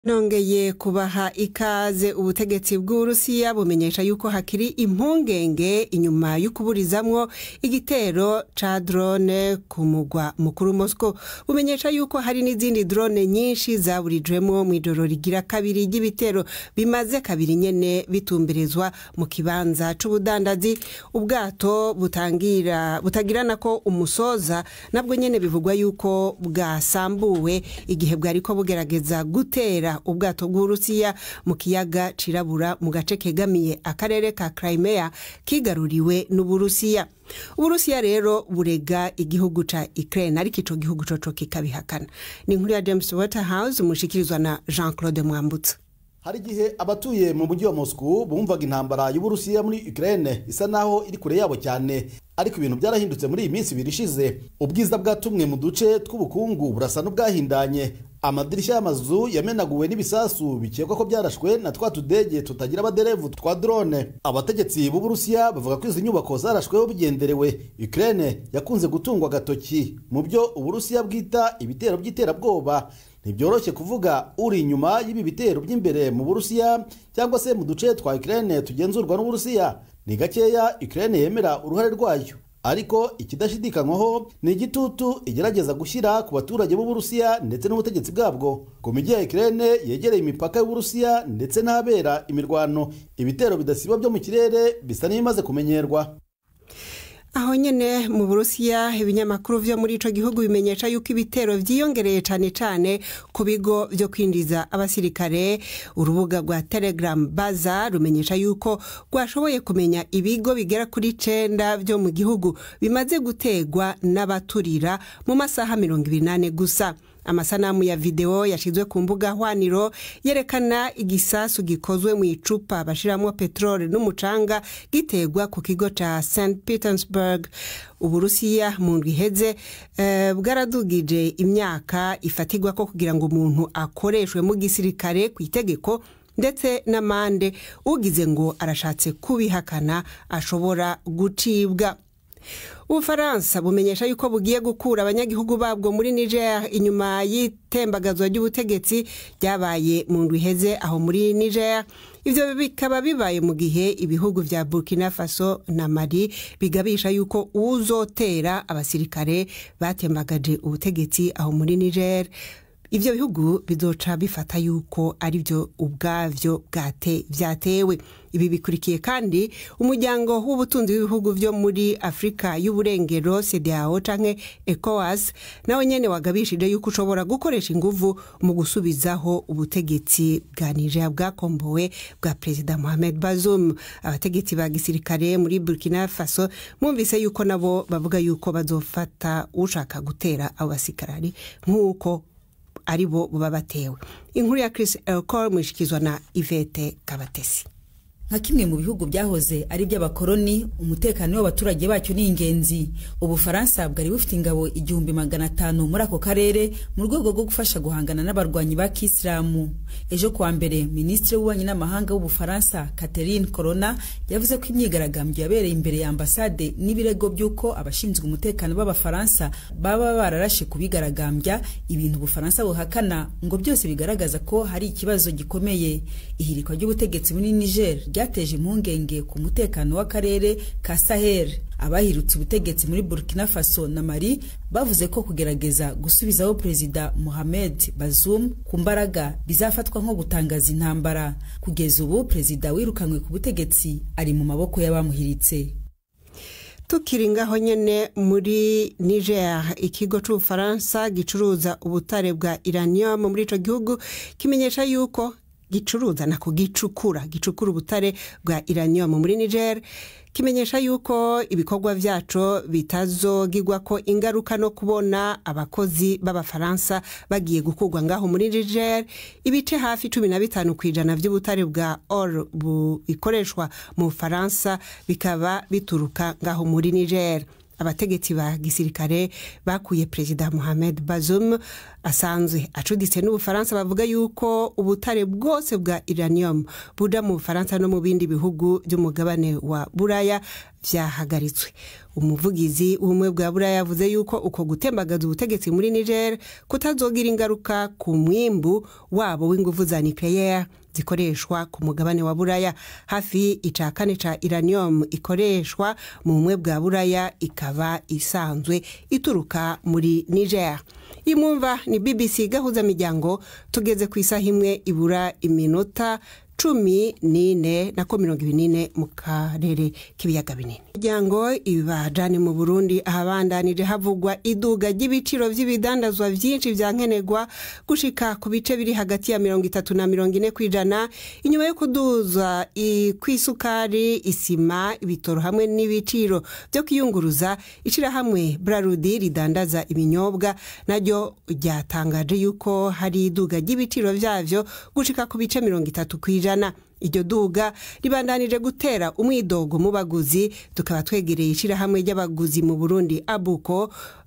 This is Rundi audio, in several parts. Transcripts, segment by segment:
nongeye kubaha ikaze ubutegetsi bw'uburusiya bumenyesha yuko hakiri impungenge inyuma y'ukuburizamwo igitero ca drone ku mugwa mukuru moscow bumenyesha yuko hari n'izindi drone nyinshi zaburijwemwo mw'ijoro rigira kabiri ry'ibitero bimaze kabiri nyene bitumberezwa mu kibanza c'ubudandazi ubwato butangira butagirana ko umusoza nabwo nyene bivugwa yuko bwasambuwe igihe bwariko bugerageza gutera ubwato bw'uburusiya mu kiyaga cirabura mu gace kegamiye akarere ka crimea kigaruriwe n'uburusiya uburusiya rero burega igihugu ca ukraine ariko ico gihugu coco kikabihakana ni inkuru ya james waterhouse mushikirizwa na jean claude mwambutsa hari igihe abatuye mu mujyi wa moscow bumvaga intambara y'uburusiya muri ukraine isa naho iri kure yabo cyane ariko ibintu byarahindutse muri iyi minsi ibiri ishize ubwiza bwa tumwe mu duce tw'ubukungu burasa n'ubwahindanye amadirishya y'amazu yamenaguwe n'ibisasu bikekwa ko byarashwe na twa tudege tutagira abaderevu twa drone abategetsi b'uburusiya bavuga ko izi nyubako zarashweho bigenderewe ukraine yakunze gutungwa agatoki mu byo uburusiya bwita ibitero by'iterabwoba ntibyoroshye kuvuga uri inyuma y'ibi bitero by'imbere mu burusiya cyangwa se mu duce twa ukraine tugenzurwa n'uburusiya ni gakeya ukraine yemera uruhare rwayo ariko ikidashidikanywaho ni igitutu igerageza gushyira ku baturage b'uburusiya ndetse n'ubutegetsi bwabwo ku mijyi ya ukraine yegereye imipaka y'uburusiya ndetse n'ahabera imirwano ibitero bidasiba byo mu kirere bisa n'ibimaze kumenyerwa aho nyene mu burusiya ibinyamakuru vyo muri ico gihugu bimenyesha yuko ibitero vyiyongereye cane cane ku bigo vyo kwinjiza abasirikare urubuga rwa telegram baza rumenyesha yuko rwashoboye kumenya ibigo bigera kuri cenda vyo mu gihugu bimaze gutegwa n'abaturira mu masaha mirongo ibiri n'ane gusa amasanamu ya videwo yashizwe ku mbuga hwaniro yerekana igisasu gikozwe mu icupa bashiramwo peteroli n'umucanga gitegwa ku kigo ca st petersburg uburusiya mu ndwi iheze uh, bwaradugije imyaka ifatirwa ko kugira ngo umuntu akoreshwe mu gisirikare ku itegeko ndetse n'amande ugize ngo arashatse kubihakana ashobora gucibwa ubufaransa bumenyesha yuko bugiye gukura abanyagihugu babwo muri niger inyuma y'itembagazwa ry'ubutegetsi ryabaye mu ndwi iheze aho muri niger ivyo bikaba bibaye mu gihe ibihugu vya burkina faso na mali bigabisha yuko uzotera abasirikare batembagaje ubutegetsi aho muri niger ivyo bihugu bizoca bifata yuko ari vyo ubwavyo vyatewe ibi bikurikiye kandi umuryango w'ubutunzi w'ibihugu vyo muri afurika y'uburengero cdao canke ecowas nawe nyene wagabishije yuko ushobora gukoresha inguvu mu gusubizaho ubutegetsi bwa nigeria bwakombowe bwa perezida mohamed bazoum abategetsi ba gisirikare muri burkina faso mwumvise yuko nabo bavuga yuko bazofata ushaka gutera abo basikarari nk'uko ari bo baba batewe inkuru ya chris elcor mwishikizwa na ivete kabatesi nka kimwe mu bihugu byahoze ari iby'abakoloni umutekano w'abaturage bacyo ni ingenzi ubufaransa bwari bufite ingabo igihumbi magana atanu muri ako karere mu rwego rwo gufasha guhangana n'abarwanyi ba kisilamu ejo kuwa mbere minisitiri w'ububanyi n'amahanga w'ubufaransa catherine corona yavuze ko imyigaragambyo yabereye imbere ya ambasade n'ibirego by'uko abashinzwe umutekano b'abafaransa baba bararashe kubigaragambya ibintu ubufaransa buhakana ngo byose bigaragaza ko hari ikibazo gikomeye ihirikwa ry'ubutegetsi muri niger byateje impungenge ku mutekano w'akarere ka sahel abahirutse ubutegetsi muri burkina faso na mali bavuze ko kugerageza gusubizaho perezida mohamed bazoum ku mbaraga bizafatwa nko gutangaza intambara kugeza ubu perezida wirukanywe ku butegetsi ari mu maboko y'abamuhiritse tukiri ngaho nyene muri niger ikigo c'ubufaransa gicuruza ubutare bwa iranium muri ico gihugu kimenyesha yuko gicuruza nako gicukura gicukura ubutare bwa iranium muri niger kimenyesha yuko ibikorwa vyaco bitazogirwa ko ingaruka no kubona abakozi b'abafaransa bagiye gukurwa ngaho muri niger ibice hafi cumi na bitanu ku ijana vy'ubutare bwa or bikoreshwa mu bufaransa bikaba bituruka ngaho muri niger abategetsi ba gisirikare bakuye perezida mohamed bazoum asanzwe acuditse n'ubufaransa bavuga yuko ubutare bwose bwa iranium buda mu bufaransa no mu bindi bihugu by'umugabane wa buraya vyahagaritswe umuvugizi w'ubumwe bwa buraya yavuze yuko uko gutembagaza ubutegetsi muri niger kutazogira ingaruka ku mwimbu wabo w'inguvu za nucleaire zikoreshwa ku mugabane wa buraya hafi ica kane ca iranium ikoreshwa mu bumwe bwa buraya ikaba isanzwe ituruka muri niger imwumva ni bbc gahuza miryango tugeze ku isaha imwe ibura iminota cumi n'ine nako mirongo ibiri n'ine mu karere k'ibiyaga binini imiryango ibajane mu burundi ahabandanije havugwa iduga ry'ibiciro by'ibidandazwa byinshi bya nkenerwa gushika ku bice biri hagati ya mirongo itatu na mirongo ine ku ijana inyuma yo kuduza kw'isukari isima ibitoro hamwe n'ibiciro byo kwiyunguruza ishyirahamwe brarudi ridandaza ibinyobwa naryo ryatangaje yuko hari iduga ry'ibiciro byavyo gushika ku bice mirongo itatu ku ijana iryo duga ribandanije gutera umwidogo mu baguzi tukaba twegereye ishyirahamwe ry'abaguzi mu burundi abuko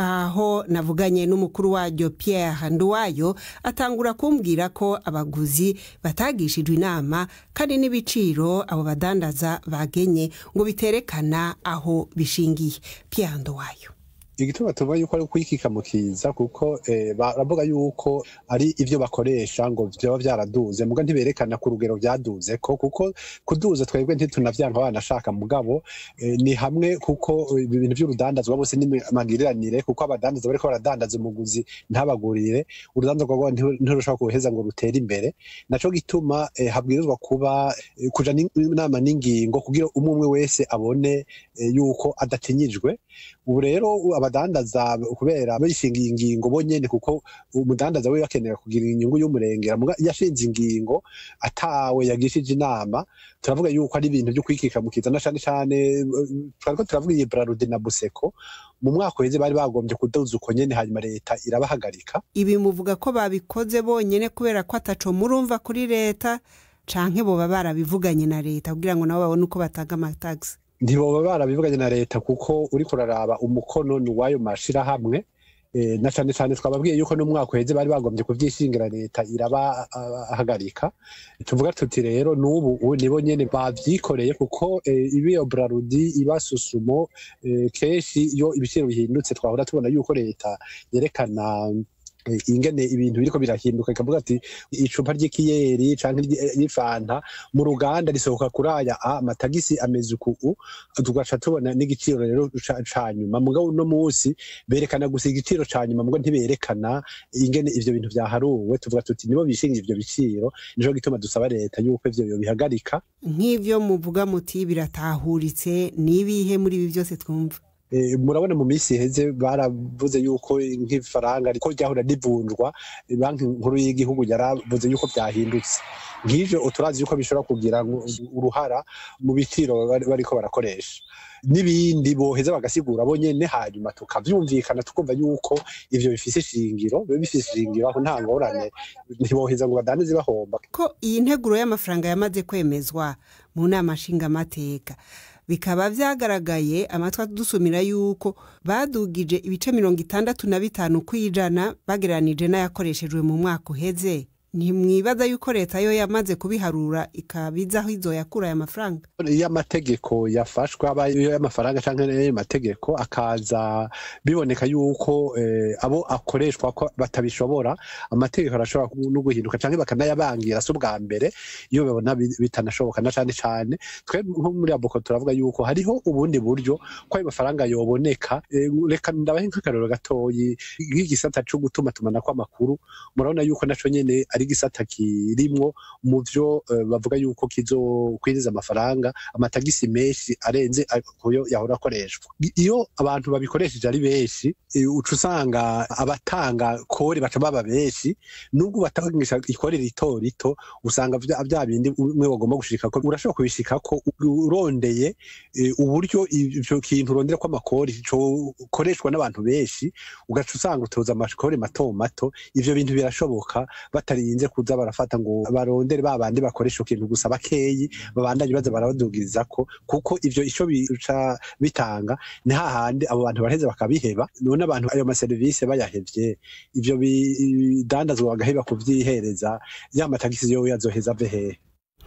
aho navuganye n'umukuru waryo pierre nduwayo atangura kumbwira ko abaguzi batagishijwe inama kandi n'ibiciro abo badandaza bagenye ngo biterekana aho bishingiye pierre nduwayo igituma tuvuga yuko ari ukwikika mu kiza kuko baravuga yuko ari ibyo bakoresha ngo byaba byaraduze muga ntiberekana ku rugero byaduze ko kuko kuduza twebwe ntitunavyanga banashaka mugabo ni hamwe kuko ibintu by'urudandazwa bose n'amagiriranire kuko abadandaza bariko baradandaza umuguzi ntabagurire urudandazwa rwabo ntirushobora kuheza ngo rutere imbere naco gituma habwirizwa kuba kuja inama n'ingingo kugira umwe umwe wese abone yuko adatinyijwe ubu rero abadandaza kubera bishingiye ingingo bonyene kuko umudandaza we bakenera kugira inyungu y'umurengera yashinze ingingo atawe yagishije inama turavuga yuko ari ibintu byo kwikika mu kiza na cane cane twariko turavuga iyi Brarudi na Buseko mu mwaka uheze bari bagombye kuduza uko nyene hanyuma leta irabahagarika ibi muvuga ko babikoze bonyene kubera ko ataco murumva kuri leta canke boba barabivuganye na leta kugira ngo nabo babone uko batanga amatagisi ntiboba barabivuganye na leta kuko uriko uraraba umukono ni uwayo mashirahamwe na cane cane twababwiye yuko n'umwaka uheze bari bagombye kuvyishingira leta irabahagarika tuvuga tuti rero n'ubu nibo nyene bavyikoreye kuko ibiyo brarudi iba susumo kenshi iyo ibiciro bihindutse twahora tubona yuko leta yerekana ingene ibintu biriko birahinduka ikavuga ati icupa ry'ikiyeri canke y'ifanta mu ruganda risohoka kuri aya amatagisi ameze uku tugaca tubona n'igiciro rero ca nyuma mugabo uno musi berekana gusa igiciro ca nyuma mugabo ntiberekana ingene ivyo bintu vyaharuwe tuvuga tuti nibo bishingira ivyo biciro nico gituma dusaba leta yuko ivyo bihagarika nk'ivyo muvuga muti biratahuritse n'ibihe muri ibi byose twumva murabona mu minsi iheze baravuze yuko nk'ifaranga ko ryahora rivunjwa banki nkuru y'igihugu yaravuze yuko byahindutse nk'ivyo turazi yuko bishobora kugira uruhara mu biciro bariko barakoresha n'ibindi boheza bagasigura bo nyene hanyuma tukavyumvikana tukumva yuko ivyo bifise ishingiro biba bifise ishingiro aho nta ngorane ntiboheza ngo badandaze bahomba ko iyi nteguro y'amafaranga yamaze kwemezwa mu nama nshingamateka bikaba vyagaragaye amatwi adusumira yuko badugije ibice mirongo itandatu na bitanu kw'ijana bagereranije n'ayakoreshejwe mu mwaka uheze ntimwibaza yuko leta yo yamaze kubiharura ikabiza aho izoyakura aya mafaranga iyo amategeko yafashwe aba iyo y'amafaranga canke ayo mategeko akaza biboneka yuko abo akoreshwa ko batabishobora amategeko arashobora no guhinduka canke bakanayabangira si ubwa mbere iyo babona bitanashoboka na cane cane twe nko muri aboko turavuga yuko hariho ubundi buryo ko ayo mafaranga yoboneka reka ndabahe nk'akarero gatoyi nk'igisata co gutuma tumanako amakuru murabona yuko naco nyene ari igisata kirimwo mu vyo bavuga yuko kizokwinjiza amafaranga amatagisi menshi arenze kuyo yahora akoreshwa iyo abantu babikoresheje ari benshi uca usanga abatanga kore baca baba benshi nubwo batangisha ikore rito rito usanga vya bindi umwe bagomba gushikako urashobora kubishikako urondeye uburyo ivyo kintu urondera ko amakori cokoreshwa n'abantu benshi ugaca usanga utoza amakori mato mato ivyo bintu birashoboka batarinze kuza barafata ngo barondere babandi bakoresha ikintu gusa bakeyi babandanye baza barabadugirizako kuko ivyo ico bica bitanga ni hahandi abo bantu baraheze bakabiheba none abantu ayo maserivisi bayahevye ivyo bidandazwa bagaheba kuvyihereza ya matagisi yowe yazoheza ave hehe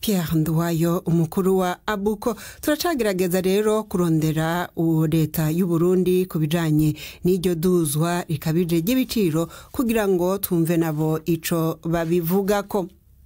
Pierre Nduwayo umukuru wa abuko turacagerageza rero kurondera leta y'u Burundi ku bijanye n'iryo duzwa rikabije ry'ibiciro kugira ngo twumve nabo ico babivugako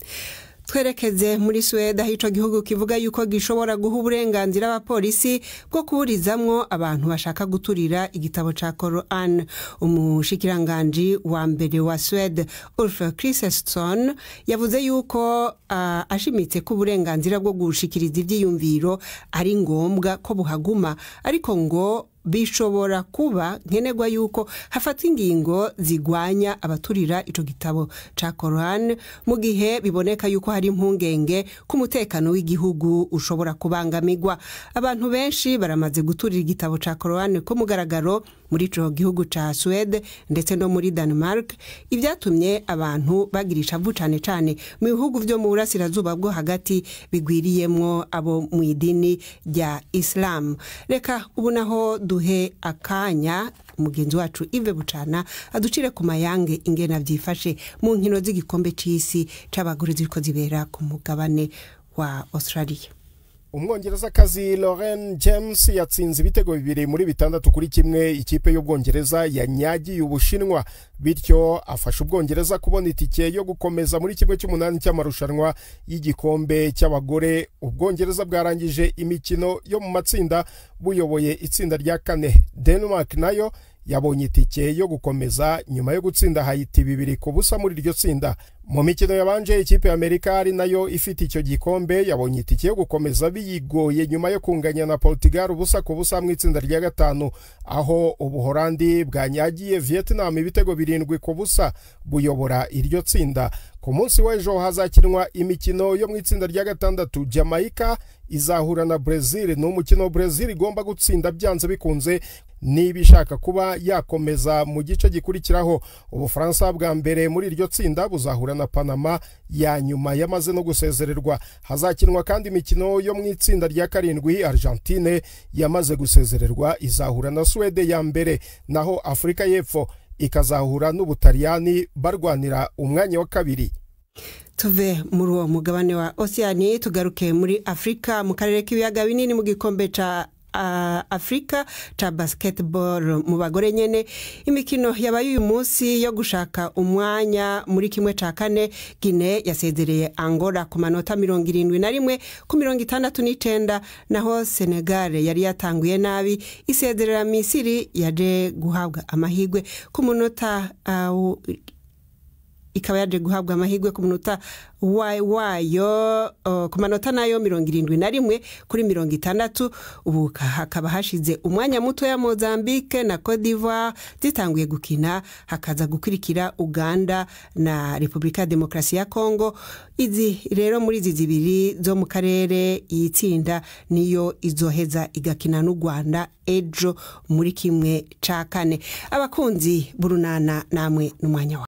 twerekeze muri Suwede aho ico gihugu kivuga yuko gishobora guha uburenganzira abapolisi bwo kuburizamwo abantu bashaka guturira igitabo ca Koran umushikiranganji wa mbere wa Suwede Ulf Kristersson yavuze yuko uh, ashimitse ko uburenganzira bwo gushikiriza ivyiyumviro ari ngombwa ko buhaguma ariko ngo bishobora kuba nkenerwa yuko hafatwa ingingo zigwanya abaturira ico gitabo ca Koran mu gihe biboneka yuko hari impungenge ko umutekano w'igihugu ushobora kubangamirwa abantu benshi baramaze guturira igitabo ca Koran ko mugaragaro muri ico gihugu ca Swede ndetse no muri Denmark ivyatumye abantu bagira ishavu cane cane mu bihugu vyo mu burasirazuba bwo hagati bigwiriyemwo abo mu idini rya Islam reka ubu naho duhe akanya umugenzi wacu Ive Bucana aducire ku mayange ingena vyifashe mu nkino z'igikombe c'isi c'abagore ziriko zibera ku mugabane wa Australia umwongerezakazi Lauren James yatsinze ibitego bibiri muri bitandatu kuri kimwe ikipe y'ubwongereza yanyagiye ubushinwa bityo afasha ubwongereza kubona itike yo gukomeza muri kimwe cy'umunani cy'amarushanwa y'igikombe cy'abagore ubwongereza bwarangije imikino yo mu matsinda buyoboye itsinda rya kane denmark nayo yabonye itike yo gukomeza nyuma yo gutsinda hayiti bibiri ku busa muri iryo tsinda mu mikino yabanje ikipe y'amerika ari nayo ifite icyo gikombe yabonye itike yo gukomeza biyigoye nyuma yo kunganya na portugal ubusa ku busa mu itsinda rya gatanu aho ubuhorandi bwanyagiye vietnam ibitego birindwi ku busa buyobora iryo tsinda ku munsi w'ejo hazakinwa imikino yo mu itsinda rya gatandatu jamaica izahura na brezil ni umukino brezil igomba gutsinda byanze bikunze niba ishaka kuba yakomeza mu gice gikurikiraho ubufaransa bwa mbere muri iryo tsinda buzahura na panama ya nyuma yamaze no gusezererwa hazakinwa kandi imikino yo mu itsinda rya karindwi argentine yamaze gusezererwa izahura na suwede ya mbere naho afurika y'epfo ikazahura n'ubutaliyani barwanira umwanya wa kabiri tuve muri uwo mugabane wa oceani tugaruke muri afurika mu karere k'ibiyaga binini mu gikombe ca uh, afurika ca basketball mu bagore nyene imikino yabaye uyu munsi yo gushaka umwanya muri kimwe ca kane gine yasezereye angola ku manota mirongo irindwi na rimwe ku mirongo itandatu n'icenda naho senegal yari yatanguye nabi isezerera misiri yaje guhabwa amahigwe ku munota uh, ikaba yaje guhabwa amahirwe ku munota wayo uh, ku manota nayo mirongo irindwi na rimwe kuri mirongo itandatu ubu hakaba hashize umwanya muto ya mozambique na cote d'ivoire zitanguye gukina hakaza gukurikira uganda na repubulika ya demokarasi ya congo izi rero muri izi zibiri zo mu karere iyi tsinda niyo izoheza igakina n'u rwanda ejo muri kimwe ca kane abakunzi b'urunana namwe n'umwanya wa